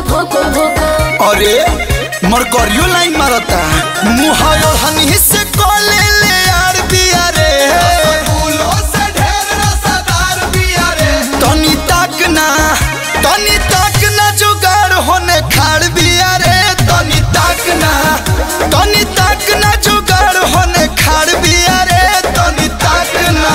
भोको भोको अरे मरकरियो लाइन मारता मुँह हनी से कोले ले यार बिया रे तनी तक ना तनी तक ना जुगाड़ होने खाड़ बिया रे तनी तक ना तनी तक ना जुगाड़ होने खाड़ बिया रे तनी तक ना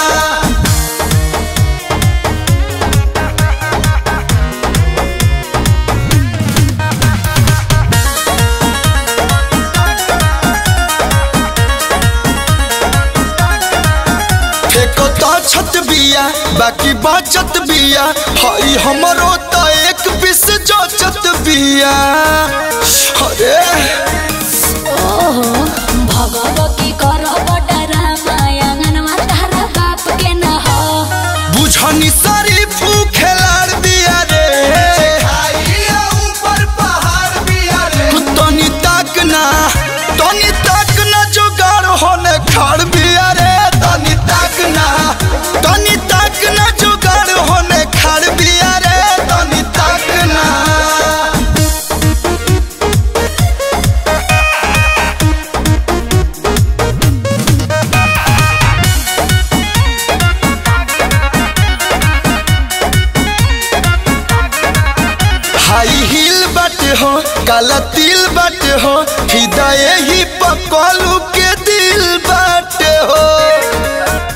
फेको तो छत बिया बाकी बचत बिया हई हमरो तो एक पीस जोचत बिया अरे ओहो भगवती कर बडरा मायांगन तारा बाप के न हो बुझनी सारी खेलाड़ बिया रे तनी तक ना तनी तक ना जुगाड़ होने खाड़ बिया रे तनी तक ना तनी तक ना जुगाड़ होने खाड़ बिया रे तनी तक ना हाई हिल बाटे हो काला तिल बाटे हो हृदय ही पकलू के दिल बाटे हो